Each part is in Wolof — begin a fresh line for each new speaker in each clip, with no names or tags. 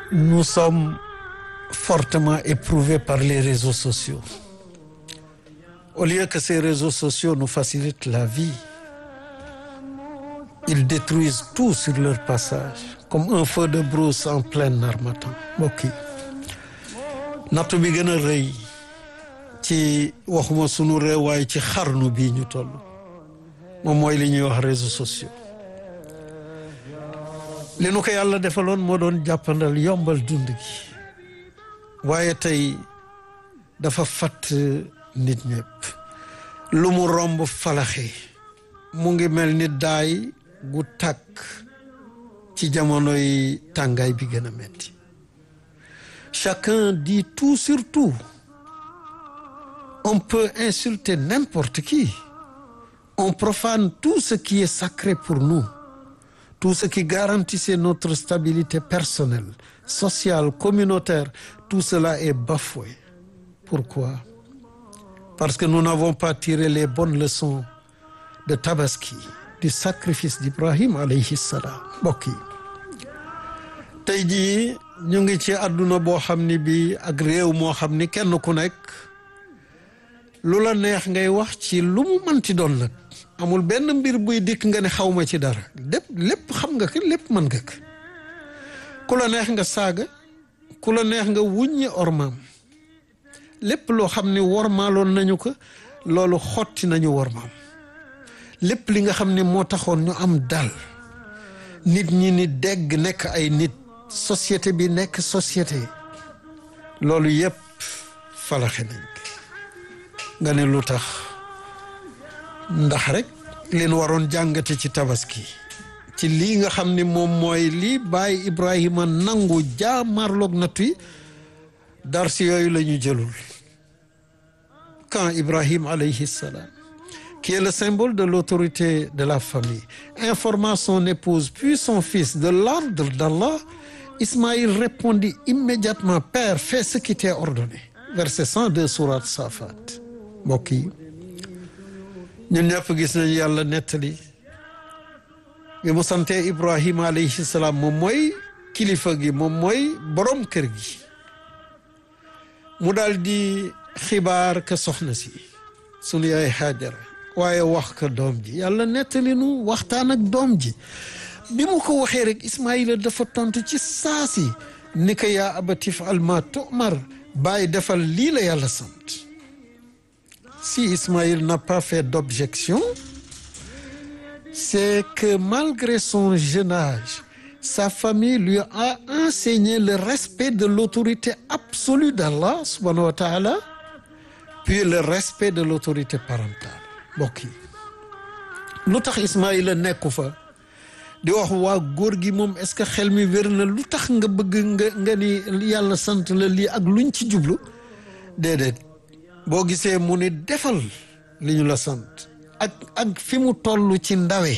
nous sommes fortement éprouvés par les réseaux sociaux. Au lieu que ces réseaux sociaux nous facilitent la vie, ils détruisent tout sur leur passage, comme un feu de brousse en plein harmattan. mbokk yi nattu bi gën a rëy ci waxuma sunu réew waaye ci xarnu bii ñu toll moom mooy li ñuy wax réseaux sociaux li nu ko yàlla defaloon moo doon jàppandal yombal dund gi waaye tey dafa fatt nit ñëpp lu mu romb falaxe mu ngi mel ni daay gu tàkk ci jamonoy tàngaay bi gën a metti chacun dit tout sur tout on peut insulter n'importe qui on profane tout ce qui est sacré pour nous tout ce qui garantissait notre stabilité personnelle sociale communautaire tout cela est bafoué pourquoi parce que nous n'avons pas tiré les bonnes leçons de Tabaski du sacrifice d'Ibrahim alayhi salam mbokk yi tey jii ñu ngi ci àdduna boo xam ni bi ak réew moo xam ni kenn ku nekk lu la neex ngay wax ci lu mu mënti doon nag amul benn mbir buy dikk nga ne xawma ci dara lépp lépp xam nga ko lépp mën nga ko ku la neex nga saaga ku la neex nga wuññi ormaam lépp loo xam ni wormaaloon nañu ko loolu xotti nañu wormaam lépp li nga xam ne moo taxoon ñu am dal nit ñi ni dégg nekk ay nit société bi nekk société loolu yépp falaxe nañ nga ne lu tax ndax rek leen waroon jàngate ci tabaski ci lii nga xam ni moom mooy lii bàyyi Ibrahima nangu jaamarloog nattu yi dar si yooyu la ñu jëlul quand Ibrahim alayhi salam qui est le symbole de l'autorité de la famille informa son épouse puis son fils de l'ordre d'Allah Ismaïl répondit immédiatement Père fais ce qui t'est ordonné verset 102 sourate Safat mbokk yi ñun ñëpp gis nañu yàlla nettali bi mu sante Ibrahima alayhi salaam moom mooy kilifa gi moom mooy borom kër gi mu daal di xibaar ka soxna si sunu yaay Haajara waaye wax ka doom ji yàlla nettali nu waxtaan ak doom ji bi mu ko waxee rek Ismaïla dafa tontu ci saasi ni ko yaa abati if'al maa tu'mar bàyyi defal lii la yàlla sant si Ismaïl n'a pas fait d'objection c'est que malgré son jeune âge sa famille lui a enseigné le respect de l'autorité absolue d'Allah subhanahu wa ta'ala puis le respect de l'autorité parentale mbokk yi lu tax Ismaïla nekku fa di wax waa góor gi moom est-ce que xel mi wér na lu tax nga bëgg nga nga ni yàlla sant la lii ak luñ ci jublu déedéet boo gisee mu ni defal li ñu la sant ak ak fi mu toll ci ndawe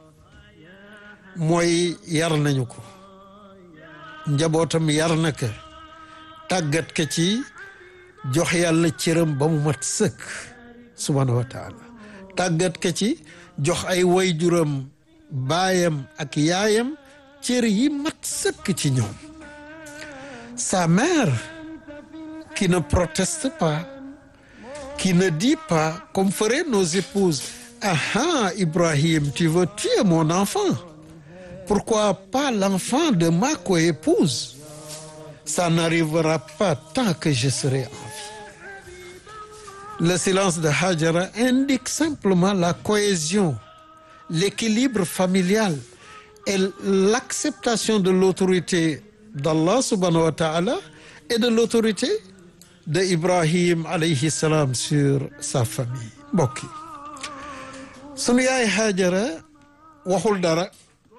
mooy yar nañu ko njabootam yar na ko tàggat ka ci jox yàlla cëram ba mu mat sëkk subhanahu wa taala tàggat ka ci jox ay wayjuram baayam ak yaayam cër yi mat sëkk ci ñoom sa mère qui ne proteste pas qui ne dit pas comme feraient nos épouses ah ah Ibrahim tu veux tuer mon enfant pourquoi pas l'enfant de ma coépouse ça n'arrivera pas tant que je serai en vie le silence de Hajara indique simplement la cohésion l'équilibre familial et l'acceptation de l'autorité d'Allah subhanahu wa ta'ala et de l'autorité de Ibrahim alayhi salam sur sa famille mbokk yi sunu yaay Hajara waxul dara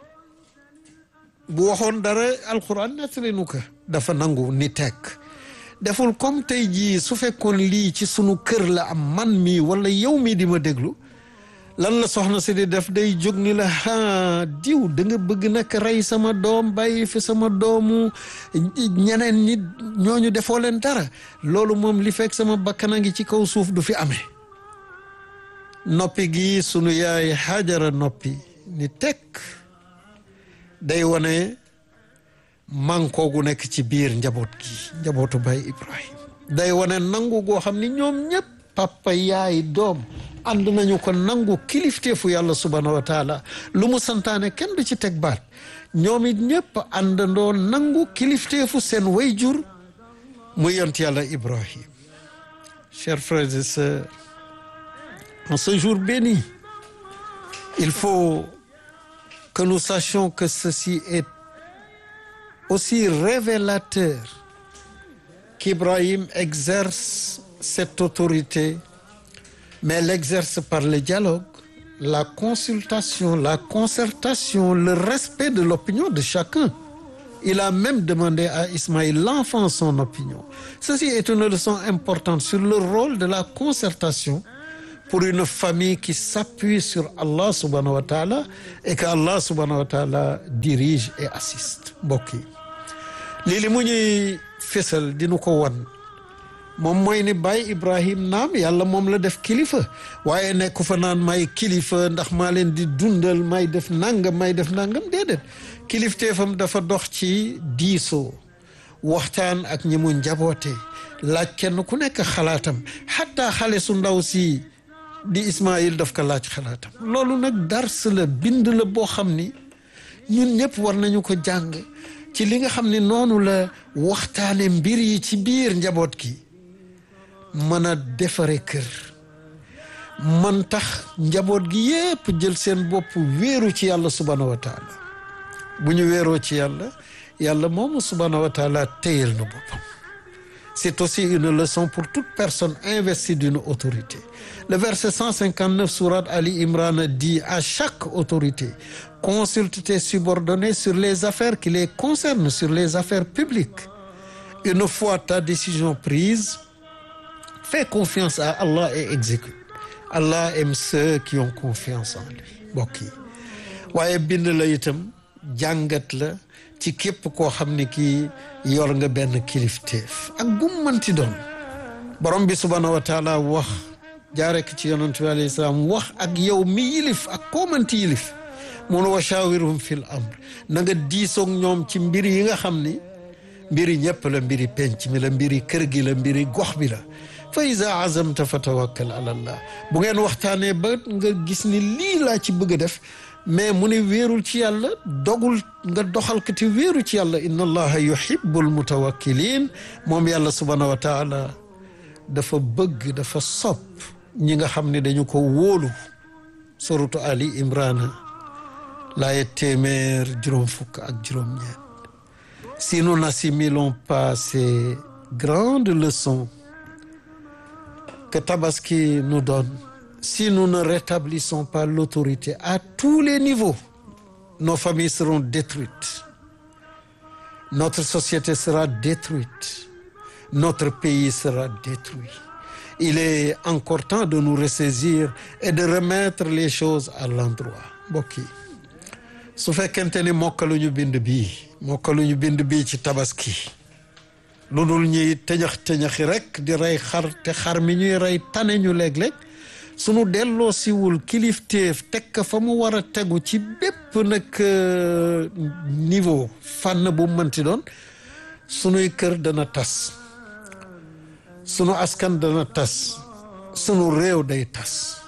bu waxoon dara alquran nettali nu ko dafa nangu ni tekk deful comme tey jii su fekkoon lii ci sunu kër la am man mii wala yow mii di ma déglu lan la soxna si di def day jóg ni la ah diw da nga bëgg nag rey sama doom bàyyi fi sama doomu ñeneen ñi ñooñu defoo leen dara loolu moom li fekk sama bakkan a ngi ci kaw suuf du fi amee noppi gi sunu yaay Hajara noppi ni tekk day wane mànkoo gu nekk ci biir njaboot gi njabootu Baay Ibrahim day wane nangu goo xam ni ñoom ñëpp papa yaay doom ànd nañu ko nangu kilifteefu yàlla subhanahu wa taala lu mu santaane kenn du ci teg baat ñoom it ñëpp àndandoo nangu kilifteefu seen wayjur mu yont yàlla Ibrahim chers frères et sœurs en ce jour béni il faut que nous sachions que ceci est aussi révélateur qu'Ibrahim exerce cette autorité mais l'exerce par le dialogue la consultation la concertation le respect de l'opinion de chacun il a même demandé à Ismaïl l'enfant son opinion ceci est une leçon importante sur le rôle de la concertation pour une famille qui s'appuie sur Allah subhanahu wa ta'ala et que Allah subhanahu wa ta'ala dirige et assiste mbokk yi lii li mu ñuy fésal dinu ko wan moom mooy ni Baay Ibrahim naam yàlla moom la def kilifa waaye nekku fa naan may kilifa ndax maa leen di dundal may def nangam may def nangam déedéet kilifteefam dafa dox ci diisoo waxtaan ak ñi mu njaboote laaj kenn ku nekk xalaatam xataa xale su ndaw si di Ismaïl daf ko laaj xalaatam loolu nag dars la bind la boo xam ni ñun ñëpp war nañu ko jàng ci li nga xam ne noonu la waxtaane mbir yi ci biir njaboot gi mën a defare kër man tax njaboot gi yépp jël seen bopp wéeru ci yàlla subhanahu wa taala bu ñu wéeroo ci yàlla yàlla moomu subhanahu wa taala téyel na boppam c'est aussi une leçon pour toute personne investie d'une autorité le verset 159 sourate Ali Imran dit à chaque autorité consulte tes subordonnés sur les affaires qui les concernent sur les affaires publiques une fois ta décision prise fais confiance à Allah et exécute Allah aime ceux qui ont confiance en lui mbokk yi waaye bind la itam jàngat la ci képp koo xam ne kii yor nga benn kilifteef ak gum manti doon borom bi subhanahu wa taala wax jaare ko ci yonent bi alayhi salaam wax ak yow mi yilif ak koo manti yilif mun wa shawirhum fil amr na nga diisoog ñoom ci mbir yi nga xam ni mbiri ñëpp la mbiri penc mi la mbiri kër gi la mbiri gox bi la fa iza azamta fa tawakkal ala allah bu ngeen waxtaanee ba nga gis ni lii laa ci bëgg a def mais mu ne wéerul ci yàlla dogul nga doxal ko te wéeru ci yàlla inna allaha yuhibbul mutawakkilin moom yàlla subhanahu wa taala dafa bëgg dafa sopp ñi nga xam ne dañu ko wóolu suratu ali imrana laaye téeméer juróom fukk ak juróom ñeent si nous n'assimilons pas ces grandes leçons que Tabaski nous donne si nous ne rétablissons pas l'autorité à tous les niveaux nos familles seront détruites notre société sera détruite notre pays sera détruit il est encore temps de nous ressaisir et de remettre les choses à l'endroit mbokk yi su fekkente ni mokkaluñu bind bii mokkaluñu bind bii ci tabaski lu dul ñuy tëñax tëñaxi rek di rey xar te xar mi ñuy rey tane ñu léeg-léeg sunu delloo siwul kilifteef teg ka fa mu war a tegu ci bépp nag niveau fànn bu mënti doon sunuy kër dana tas sunu askan dana tas sunu réew day tas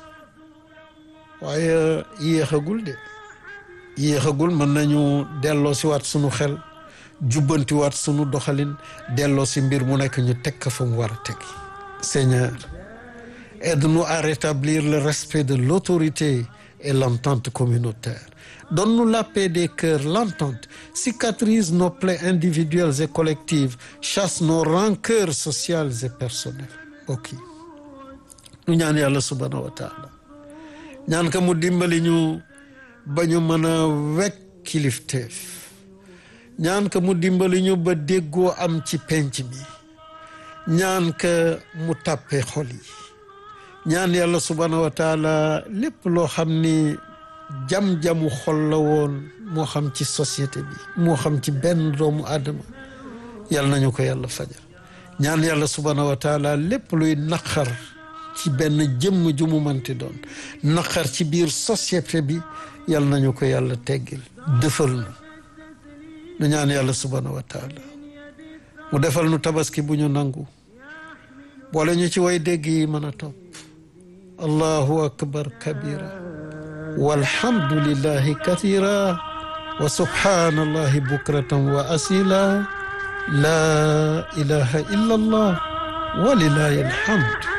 waaye yéexagul de yéexagul mën nañu delloo si waat sunu xel jubbanti waat sunu doxalin delloo si mbir mu nekk ñu teg ka fa mu war a teg Seigneur aide-nous à rétablir le respect de l'autorité et l'entente communautaire donne-nous la paix des cœurs l'entente cicatrise nos plaies individuelles et collectives chasse nos rancœurs sociales et personnelles mbokk yi ñu ñaan yàlla subhanahu wa taala ñaan ka mu dimbali ñu ba ñu mën a wekk kilifteef ñaan ka mu dimbali ñu ba déggoo am ci penc mi ñaan ka mu tàppe xol yi ñaan yàlla subhanahu wa taala lépp loo xam ni jam-jamu xol la woon moo xam ci société bi moo xam ci benn doomu aadama yàlla nañu ko yàlla fajal ñaan yàlla subhanahu wa taala lépp luy naqar ci benn jëmm ju mu manti doon naqar ci biir société bi yàlla nañu ko yàlla teggil dëfal nu nu ñaan yàlla subhanahu wa taala mu defal nu tabaski bu ñu nangu boole ñu ci way dégg yi mën a topp allahu akbar kabira walhamdulillahi kathira wa subhanallahi bukratan wa asila la ilaha illa allah walilahi alhamd